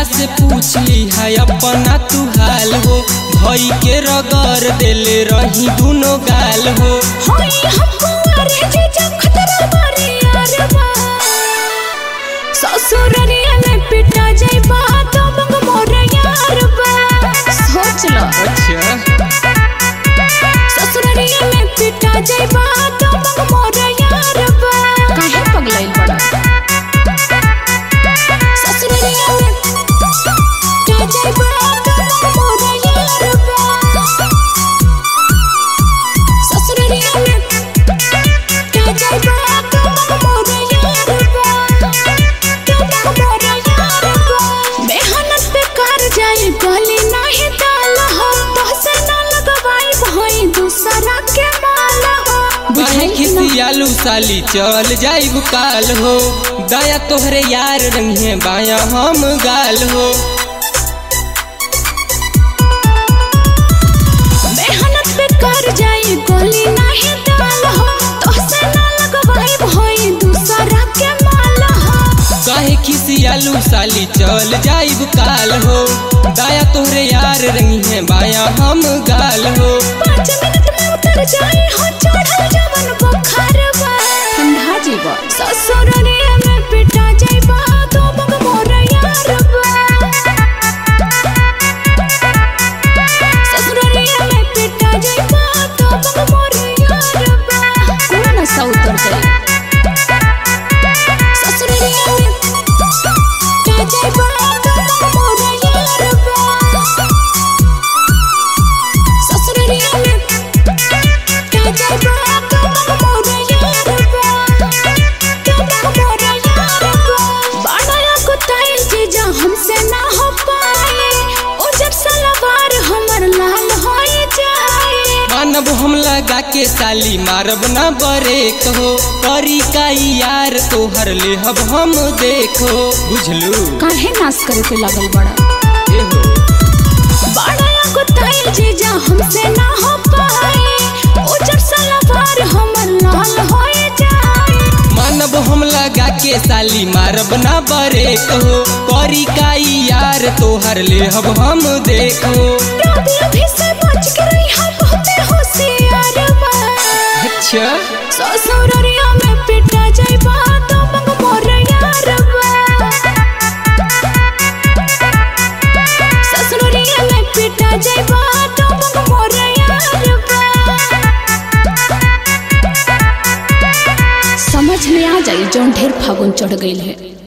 भैया से पूछ ली है अपना तू हाल हो भई के रगड़ देले रही दुनो गाल हो होई हमको अरे जीजा खतरा मारे यार बा ससुररिया में पिटा जाई बा तो मंग मोर यार बा सोच लो अच्छा ससुररिया में पिटा जाई बा तो मंग मोर यार बा काहे पगलाइल बड़ा ससुररिया में पिटा जाई बा तो मंग मोर यार बा ससुररिया में पिटा जाई बा तो मंग मोर यार बा तो मंग मोर यार बा मेहनत बेकार जाई गली नाही दाल हो तो से ना लगवाई भई दूसरा के माल हो काहे बुझाई कि ना खिसियालू साली चल जाइब काल हो दया तोहरे यार रंगे बाया हम गाल हो मेहनत बेकार जाई गली नाही दाल हो तो से ना लगवाई भई दूसरा के माल हो काहे खिसियालू साली चल जाइब काल हो दया तोहरे यार रंगे बाया हम गाल हो पाँच मिनट में उतर जाई हो चढ़ल जवन बुखार बा ठंडा जीव ससुररिया में पिटा जाई बा तो बग मोर यार बा ससुररिया में पिटा जाई बा तो बग मोर यार बा कौन सा उतर जाई ससुररिया में पिटा जाई बा तो बग मोर यार बा ससुररिया में पिटा जाई बा तो बग मोर यार बा तो बग मोर यार बा बाड़ा को ताइल जीजा हमसे ना हो पाए उजर सलवार हमर लाल होई जाए मानब हम लगा के साली मारब ना बरे कहो करी का यार तोहर लेहब हम देखो बुझलू काहे नाश करे पे लागल बड़ा एहो बाड़ा को ताइल जीजा हमसे ना हो पाए उजर सलवार हमर लाल होई जाए मानब हम लगा के साली मारब ना बरे कहो करी का यार तोहर लेहब हम देखो रात अभी से बच के रही हम बहुते होशियार बा अच्छा ससुररिया में पिटा जाई बा तो मंग मोर यार बा ससुररिया में पिटा जाई बा तो मंग मोर यार बा समझ में आ जाई जौन ढेर फागुन चढ़ गईल है